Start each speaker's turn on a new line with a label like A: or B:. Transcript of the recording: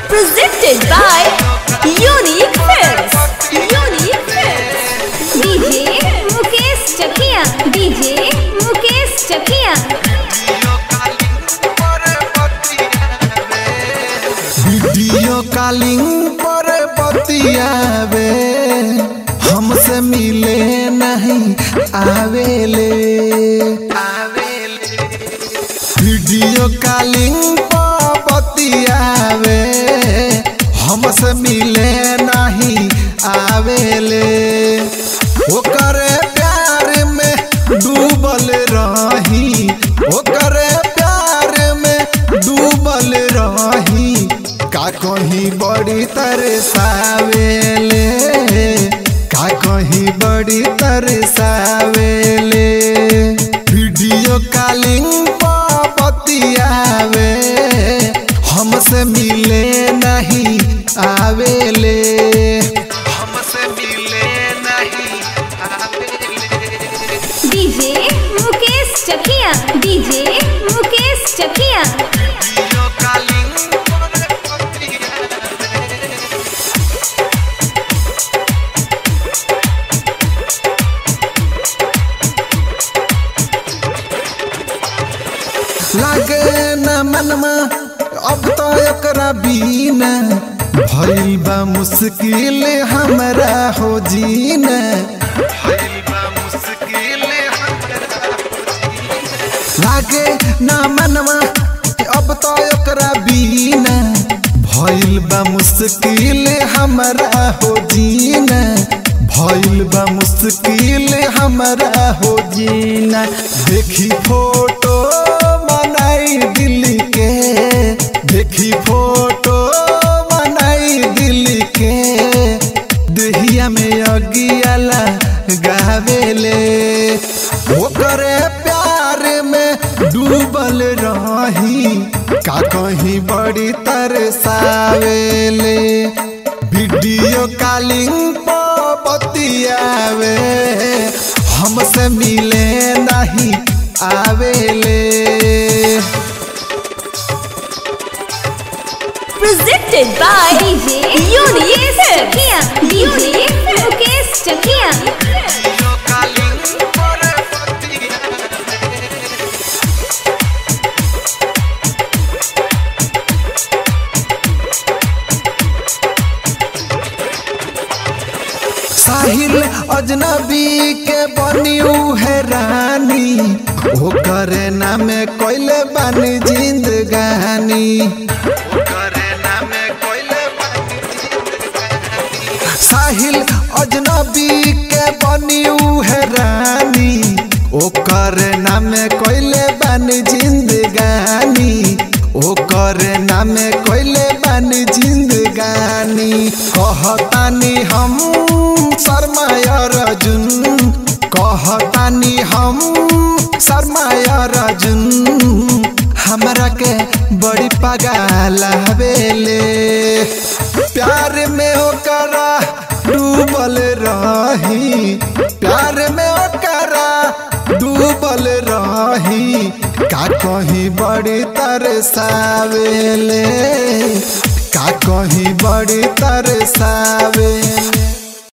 A: Presented by Unique Films. Unique Films. DJ Mukesh Chakia. DJ Mukesh Chakia.
B: Video calling पर बतियावे हमसे मिले नहीं आवेले वीडियो कॉलिंग पर बतियावे हमसे मिले नहीं आवेले ओकरे प्यार में डूबल रही ओकरे प्यार में डूबल रही का कहीं बड़ी तरसावेले का कहीं बड़ी तरसावेले वीडियो कॉलिंग पर बतियावे हमसे मिले नहीं आवेले हमसे मिले नहीं आवेले
A: DJ Mukesh Chakia. DJ Mukesh Chakia.
B: Video calling पर बतियावे लागे न मनमा अब तो एकरा बीना भइल बा मुश्किल हमरा हो जीना भइल बा मुश्किल हमरा हो जीना। लागे न मनवा अब तो एकरा बीना भइल बा मुश्किल हमरा हो जीना भइल बा मुश्किल हमरा हो जीना देखी फोटो बनाई दिल के देखी फोटो बनाई दिल के दहिया में अगियाला गावेले ओकरे प्यार में डूबल रही का कहीं बड़ी तरसावेले वीडियो कॉलिंग पर बतियावे हमसे मिले नहीं आवेले
A: Presented by DJ Unique Chakia. DJ Mukesh Chakia.
B: साहिल अजनबी के बनियू है रानी ओ करे नामे कोइले बानी जिंदगानी साहिल अजनबी के बनियू है रानी ओ करे नामे कोइले बानी जिंदगानी ओ करे नामे कोइले बानी जिंदगानी कहतानी हम शर्माय रजुन कहतानी हम शर्माय रजुन हमरा के बड़ी पगाल हवेले प्यार में ओकरा डूबल रही प्यार में ओकरा डूबल रही का कहीं बड़ी तरसावेले का कहीं बड़ी तरसावेले